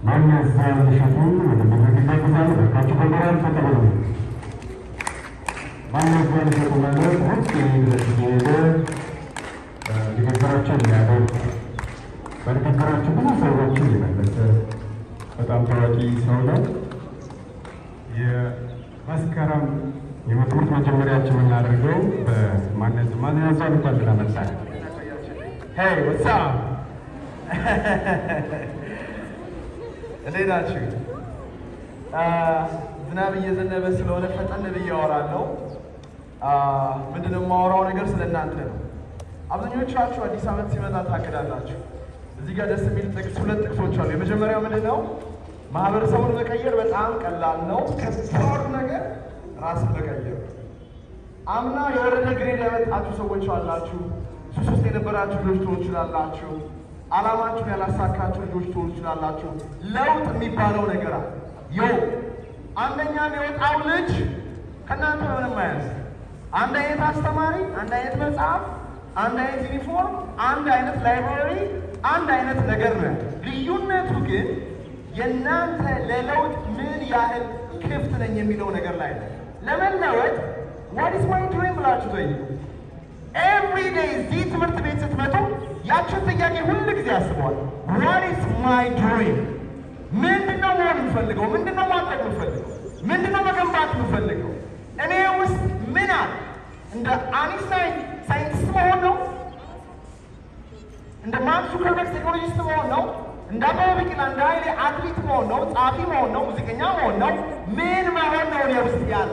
ማናዘዋል እሸቱ ወደ መድረክ ይጋብዛል። በካቸው በመራል ተቀበሉ። ማናዘዋል እሸቱ ማለት ሁሌ ድረስ እየሄደ ንግግራቸው የሚያደርግ በንግግራቸው ብዙ ሰዎችን የመለሰ በጣም ታዋቂ ሰው ነው። የመስከረም የትምህርት መጀመሪያችን የምናደርገው በማነት ማንያዟን እንኳን ደህና መጣህ። ሄይ ወሳ እንዴት ናችሁ? ዝናብ እየዘነበ ስለሆነ ፈጠን ብዬ አወራለሁ። ምንድን ነው የማወራው ነገር ስለ እናንተ ነው። አብዛኞቻችሁ አዲስ ዓመት ሲመጣ ታቅዳላችሁ። እዚህ ጋር ደስ የሚል ጥቅስ ሁለት ጥቅሶች አሉ። የመጀመሪያው ምንድን ነው? ማህበረሰቡን መቀየር በጣም ቀላል ነው። ከባዱ ነገር ራስን መቀየር። አምና የወረደ ግሬድ ያመጣችሁ ሰዎች አላችሁ። ሱስ ውስጥ የነበራችሁ ልጆች ትሆኑ ትችላላችሁ። ዓላማችሁን ያላሳካችሁ ልጆች ትሆኑ ትችላላችሁ። ለውጥ የሚባለው ነገር አለ። ዮ አንደኛ የሚወጣው ልጅ ከእናንተ ምንም አያንስ። አንድ አይነት አስተማሪ፣ አንድ አይነት መጽሐፍ፣ አንድ አይነት ዩኒፎርም፣ አንድ አይነት ላይብራሪ፣ አንድ አይነት ነገር ነው። ልዩነቱ ግን የእናንተ ለለውጥ ምን ያህል ክፍት ነኝ የሚለው ነገር ላይ ነው። ለመለወጥ ዋት ኢዝ ማይ ድሪም ብላችሁ ጠይቁ። ኤቭሪ ዴይ እዚህ ትምህርት ቤት ስትመጡ ያችን ጥያቄ ሁል ጊዜ አስበዋል። ዋት ኢዝ ማይ ድሪም? ምንድን ነው መሆን የምፈልገው? ምንድን ነው ማድረግ የምፈልገው? ምንድን ነው መገንባት የምፈልገው? እኔ ውስጥ ምን አለ? እንደ አኒስታይን ሳይንቲስት መሆን ነው? እንደ ማርክ ዙከርበርግ ቴክኖሎጂስት መሆን ነው? እንደ አበበ ቢቂላ እንደ ኃይሌ አትሌት መሆን ነው? ጸሐፊ መሆን ነው? ሙዚቀኛ መሆን ነው? ምን መሆን ነው እኔ ውስጥ ያለ?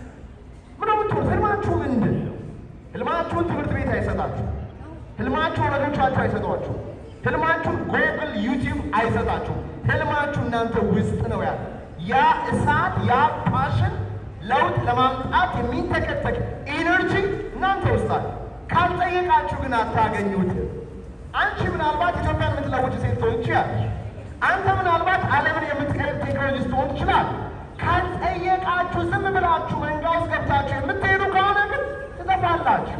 ምን ምትሆን? ህልማችሁ ምንድን ነው? ህልማችሁን ትምህርት ቤት አይሰጣችሁ። ህልማችሁ ወላጆቻችሁ አይሰጧችሁ። ህልማችሁን ጎግል፣ ዩቲዩብ አይሰጣችሁ። ህልማችሁ እናንተ ውስጥ ነው ያለ። ያ እሳት፣ ያ ፓሽን ለውጥ ለማምጣት የሚንተከተክ ኢነርጂ እናንተ ውስጥ አለ። ካልጠየቃችሁ ግን አታገኙትም። አንቺ ምናልባት ኢትዮጵያን የምትለውጭ ሴት ትሆን ትችላለሽ። አንተ ምናልባት ዓለምን የምትቀይር ቴክኖሎጂስት ትሆን ትችላለህ። ካልጠየቃችሁ ዝም ብላችሁ መንጋ ውስጥ ገብታችሁ የምትሄዱ ከሆነ ግን ትጠፋላችሁ።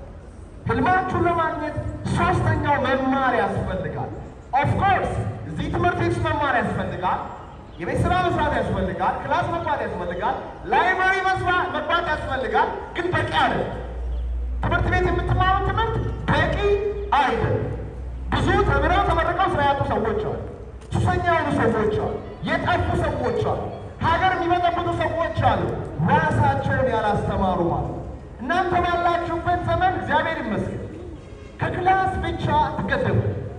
ህልማችሁን ለማግኘት ሶስተኛው መማር ያስፈልጋል። ኦፍኮርስ እዚህ ትምህርት ቤት ውስጥ መማር ያስፈልጋል። የቤት ስራ መስራት ያስፈልጋል። ክላስ መግባት ያስፈልጋል። ላይብራሪ መግባት ያስፈልጋል። ግን በቂ አይደለም። ትምህርት ቤት የምትማሩ ትምህርት በቂ አይደለም። ብዙ ተምረው ተመርቀው ስራ ያጡ ሰዎች አሉ። ሱሰኛ የሆኑ ሰዎች አሉ። የጠፉ ሰዎች አሉ። ሀገር የሚበጠብጡ ሰዎች አሉ። ራሳቸውን ያላስተማሩ ማለት ነው። እናንተ ባላችሁበት ዘመን እግዚአብሔር ይመስገን ከክላስ ብቻ አትገደቡ።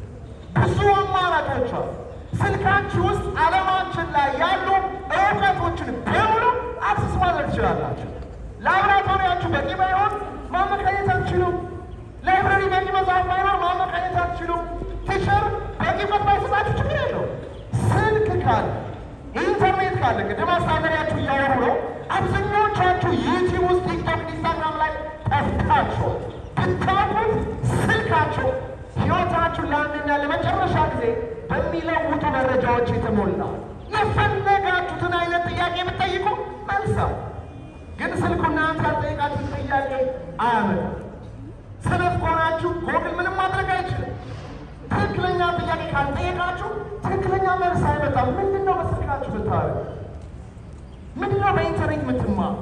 ብዙ አማራጮች አሉ። ስልካችሁ ውስጥ ዓለማችን ላይ ያሉ እውቀቶችን በሙሉ አክሰስ ማድረግ ትችላላችሁ። ላብራቶሪያችሁ በቂ ባይሆን ማመካኘት አትችሉም። ላይብረሪ በቂ መጽሐፍ ባይኖር ማመካኘት አትችሉም። ቲቸር በቂ እውቀት ባይሰጣችሁ ችግር የለውም። ስልክ ካለ ኢንተርኔት ካለ ቅድም አስተዳደሪያችሁ እያወሩ ነው። አብዛኛዎቻችሁ ዩቲዩብ ውስጥ ቲክቶክ፣ ኢንስታግራም ላይ ጠፍታችኋል። ብታውቁት ስልካችሁ ሕይወታችሁን ለአንድና ለመጨረሻ ጊዜ በሚለውጡ መረጃዎች የተሞላ የፈለጋችሁትን አይነት ጥያቄ ብትጠይቁ መልሳ ግን ስልኩ እናንተ ያልጠየቃችሁት ጥያቄ አያመጣም። ሰነፍ ከሆናችሁ ጎግል ምንም ማድረግ አይችልም። ትክክለኛ ጥያቄ ካልጠየቃችሁ ትክክለኛ መልስ አይመጣም። ምንድን ነው በስልካችሁ ብታደርጉ? ምንድን ነው በኢንተርኔት የምትማሩ?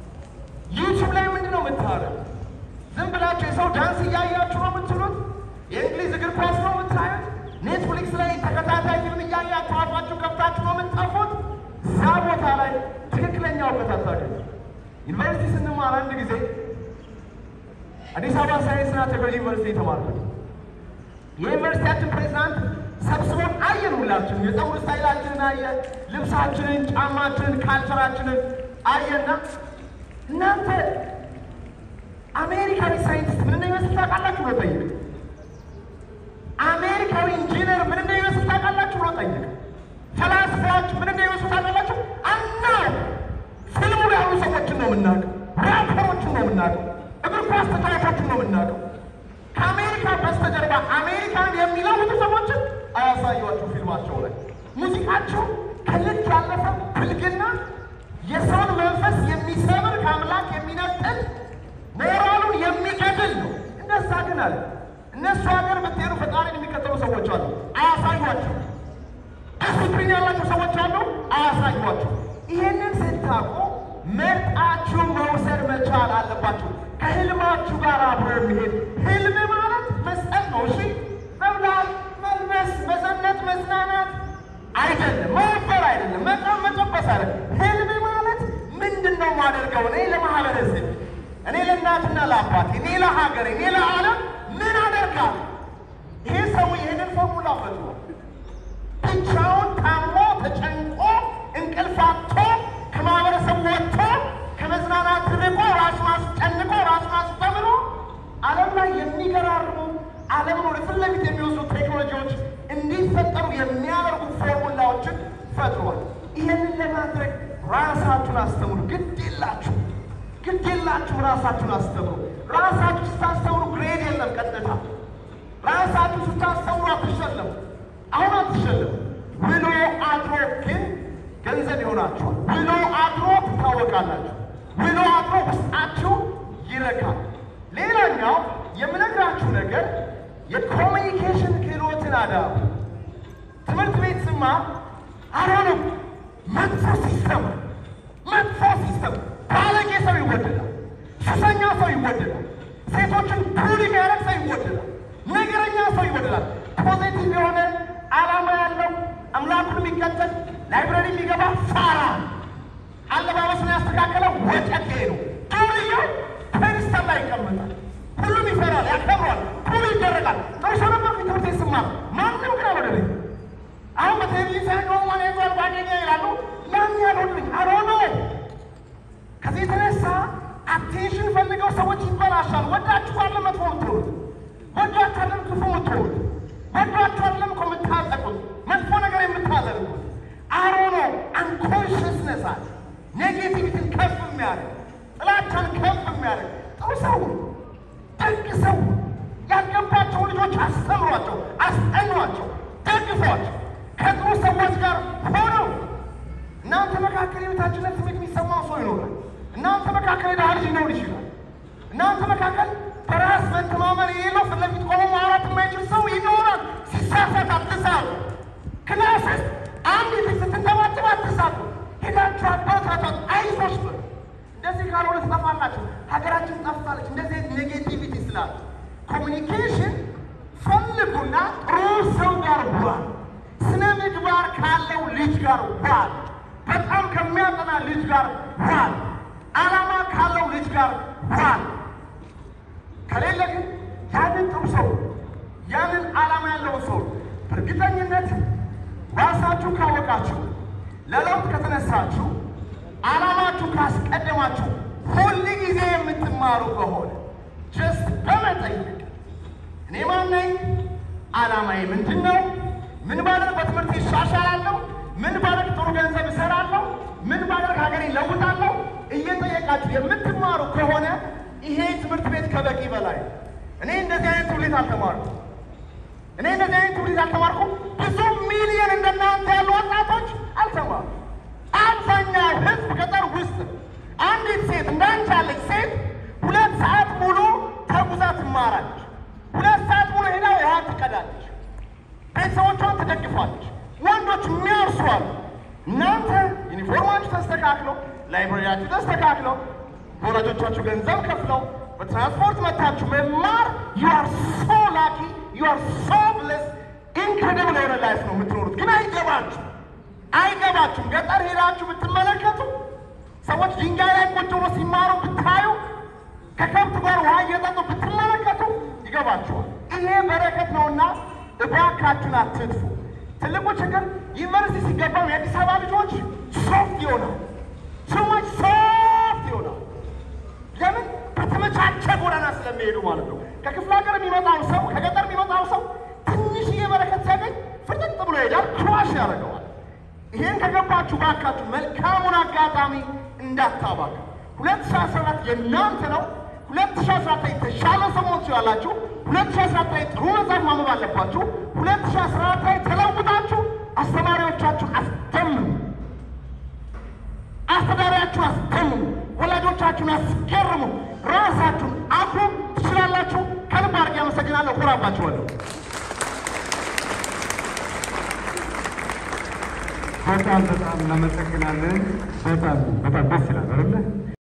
ዩቲዩብ ላይ ምንድን ነው የምታደርጉ? ዝም ብላችሁ የሰው ዳንስ እያያችሁ ነው የምትሉት? የእንግሊዝ እግር ኳስ ነው የምታዩት? ኔትፍሊክስ ላይ ተከታታይ ፊልም እያያችሁ አፋችሁ ከፍታችሁ ነው የምትጠፉት? እዛ ቦታ ላይ ትክክለኛ እውቀት አታገኙ። ዩኒቨርሲቲ ስንማር አንድ ጊዜ አዲስ አበባ ሳይንስና ቴክኖሎጂ ዩኒቨርሲቲ የተማርኩት የዩኒቨርሲቲያችን ፕሬዚዳንት ሰብስቦን አየን። ሁላችን የፀጉር ስታይላችንን አየ፣ ልብሳችንን፣ ጫማችንን፣ ካልቸራችንን አየና እናንተ አሜሪካዊ ሳይንቲስት ምን እንደሚመስል ታውቃላችሁ ብሎ ጠይቅ። አሜሪካዊ ኢንጂነር ምን እንደሚመስል ታውቃላችሁ ብሎ ጠይቅ። ፈላስፋዎች ምን እንደሚመስሉ ታውቃላችሁ? አናውቅም። ፊልሙ ላይ ያሉ ሰዎችን ነው የምናውቀው፣ ራፐሮችን ነው የምናውቀው፣ እግር ኳስ ተጫዋቾችን ነው የምናውቀው። ከአሜሪካ በስተጀርባ አሜሪካን የሚለውጡ ሰዎችን አያሳዩአችሁ ፊልማቸው ላይ። ሙዚቃቸው ከልክ ያለፈ ብልግና፣ የሰውን መንፈስ የሚሰብር ከአምላክ የሚነጥል ሞራሉን የሚገድል ነው። እንደዛ ግን አለ እነሱ ሀገር ብትሄዱ ፈጣሪን የሚከተሉ ሰዎች አሉ። አያሳዩአችሁ። ዲስፕሊን የሚሏቸው ሰዎች አሉ፣ አያሳዩአችሁ። ይሄንን ስታውቁ መርጣችሁ መውሰድ መቻል አለባችሁ። ከህልማችሁ ጋር አብሮ የሚሄድ ህልም ማለት መስጠት ነው። እሺ መብላት፣ መልበስ፣ መዘነጥ፣ መዝናናት አይደለም። መወፈር አይደለም። መጣም መጨበስ አይደለም። ህልም ማለት ምንድን ነው ማደርገው እኔ ለማህበረሰብ፣ እኔ ለእናትና ለአባቴ፣ እኔ ለሀገር፣ እኔ ለዓለም ምን አደርጋለሁ? ይሄ ሰው ይህንን ፎርሙላ ፈጥሯል። ብቻውን ታሞ ተጨንቆ እንቅልፍ አጥቶ ከማህበረሰቡ ወጥቶ ከመዝናናት ርቆ ራሱን አስጨንቆ ራሱን አስተምሮ ዓለም ላይ የሚገራርሙ ዓለምን ወደ ፊት ለፊት የሚወስዱ ቴክኖሎጂዎች እንዲፈጠሩ የሚያደርጉ ፎርሙላዎችን ፈጥሯል። ይህንን ለማድረግ ራሳችሁን አስተምሩ። ግድ የላችሁ ግድ የላችሁ ራሳችሁን አስተምሩ። ራሳችሁ ስታስተምሩ ግሬድ የለም ቀጥታ ራሳችሁ ስታስተምሩ አትሸለሙ። አሁን አትሸለሙ። ውሎ አድሮ ግን ገንዘብ ይሆናችኋል። ውሎ አድሮ ትታወቃላችሁ። ውሎ አድሮ ውስጣችሁ ይረካል። ሌላኛው የምነግራችሁ ነገር የኮሚኒኬሽን ክህሎትን አዳቡ። ትምህርት ቤት ስማር አሁንም መጥፎ ሲስተም መጥፎ ሲስተም ባለጌ ሰው ይወደዳል። ሱሰኛ ሰው ይወደዳል። ሴቶችን ቡሊ የሚያደርግ ሰው ይወደዳል። ነገረኛ ሰው ይወደዳል። ፖዚቲቭ የሆነ ዓላማ ያለው አምላኩን የሚከተል ላይብረሪ የሚገባ ፋራ አለባበሱን ያስተካከለ ወጨቴ ነው። ዱርዬው ፔንስተር ላይ ይቀመጣል። ሁሉም ይፈራል፣ ያከብሯል፣ ሁሉ ይደረጋል። ጥሩ ሰው ነበር ትምህርት ቤት ስማር ማንም ግን አልወደደኝ። አሁን በቴሌቪዥን ሳይ ነው ማን ያዟል ጓደኛ ይላሉ። ያን ያልወደደኝ አሮኖ ከዚህ የተነሳ አቴንሽን ፈልገው ሰዎች ይበላሻል። ወዳችሁ አለ መጥፎ የምትሆኑት ወዳችሁ አለም ክፉ የምትሆኑት ወዳችሁ አለም እኮ የምታጠቁት መጥፎ ነገር የምታደርጉት አሮኖ አንኮንሽስነስ አለ። ኔጌቲቪቲን ከፍ የሚያደርግ ጥላቻን ከፍ የሚያደርግ ጥሩ ሰው ደግ ሰው ያልገባቸው ልጆች አስተምሯቸው፣ አስጠኗቸው፣ ደግፏቸው ከጥሩ ሰዎች ጋር ሆነው እናንተ መካከል የቤታችነት ስሜት የሚሰማው ሰው ይኖራል። እናንተ መካከል የድሃ ልጅ ሊኖር ይችላል። እናንተ መካከል በራስ መተማመን የሌለው ፊት ለፊት ቆሞ ማውራት የማይችል ሰው ይኖራል። ሲሳሳት አትሳቱ። ክላስ ውስጥ አንድ ፊት ስትንተባተብ አትሳቱ። ሄዳችሁ አባታቷት አይዞሽ በሉ። እንደዚህ ካልሆነ ትጠፋላችሁ። ሀገራችን ጠፍታለች። እንደዚህ አይነት ኔጌቲቪቲ ስላለ ኮሚኒኬሽን ፈልጉና ጥሩ ሰው ጋር ዋል። ስነ ምግባር ካለው ልጅ ጋር ዋል። በጣም ከሚያጠና ልጅ ጋር ዋል። ዓላማ ካለው ልጅ ጋር ዋል። ከሌለ ግን ያንን ጥሩ ሰው ያንን ዓላማ ያለውን ሰው በእርግጠኝነት ራሳችሁ ካወቃችሁ፣ ለለውጥ ከተነሳችሁ፣ ዓላማችሁ ካስቀደማችሁ፣ ሁል ጊዜ የምትማሩ ከሆነ ጀስት በመጠየቅ እኔ ማን ነኝ? ዓላማዬ ምንድን ነው? ምን ባደርግ በትምህርት ይሻሻላለሁ? ምን ባደርግ ጥሩ ገንዘብ እሰራለሁ? ምን ባደርግ ሀገሬ ለውጣለሁ? እየጠየቃችሁ የምትማሩ ከሆነ ይሄ ትምህርት ቤት ከበቂ በላይ ነው። እኔ እንደዚህ አይነት ትውልድ አልተማርኩም። እኔ እንደዚህ አይነት ትውልድ አልተማርኩም። ብዙ ሚሊዮን እንደናንተ ያሉ ወጣቶች አልተማሩ። አብዛኛው ሕዝብ ገጠር ውስጥ አንዲት ሴት እንዳንቺ ያለች ሴት ሁለት ሰዓት ሙሉ ተጉዛ ትማራለች። ሁለት ሰዓት ሙሉ ሄዳ ውሃ ትቀዳለች። ቤተሰቦቿን ትደግፋለች። ወንዶች የሚያርሱ አሉ። እናንተ ዩኒፎርማችሁ ተስተካክለው፣ ላይብረሪያችሁ ተስተካክለው፣ ወላጆቻችሁ ገንዘብ ከፍለው በትራንስፖርት መታችሁ መማር ዩ አር ሶ ላኪ ዩ አር ሶ ብለስ ኢንክሬዲብል የሆነ ላይፍ ነው የምትኖሩት። ግን አይገባችሁ አይገባችሁም። ገጠር ሄዳችሁ ብትመለከቱ ሰዎች ድንጋይ ላይ ቁጭ ብሎ ሲማሩ ብታዩ ከከብት ጋር ውሃ እየጠጡ ብትመለከቱ ይገባችኋል። ይሄ በረከት ነውና እባካችሁን አትጥፉ። ትልቁ ችግር ዩኒቨርሲቲ ሲገባም የአዲስ አበባ ልጆች ሶፍት ይሆናል፣ ሰዎች ሶፍት ይሆናል። ለምን? በተመቻቸ ጎዳና ስለሚሄዱ ማለት ነው። ከክፍለ ሀገር የሚመጣው ሰው ከገጠር የሚመጣው ሰው ትንሽዬ በረከት ሲያገኝ ፍጥጥ ብሎ ይሄዳል፣ ክዋሽ ያደርገዋል። ይሄን ከገባችሁ ባካችሁ መልካሙን አጋጣሚ እንዳታባክ። ሁለት ሺህ አስራ አራት የእናንተ ነው። ሁለት ሺህ አስራ አራት ላይ የተሻለ ሰው መሆን ትችላላችሁ። ሁለት ሺህ አስራ አራት ላይ ጥሩ መጽሐፍ ማንበብ አለባችሁ። ሁለት ሺህ አስራ አራት ላይ ተለውጣችሁ አስተማሪዎቻችሁን አስደምሙ፣ አስተዳሪያችሁን አስደምሙ፣ ወላጆቻችሁን አስገርሙ፣ ራሳችሁን አኩሩ። ትችላላችሁ። ከልብ አድርጌ አመሰግናለሁ። ኩራባችኋለሁ። በጣም በጣም እናመሰግናለን። በጣም በጣም ደስ ይላል አይደለ?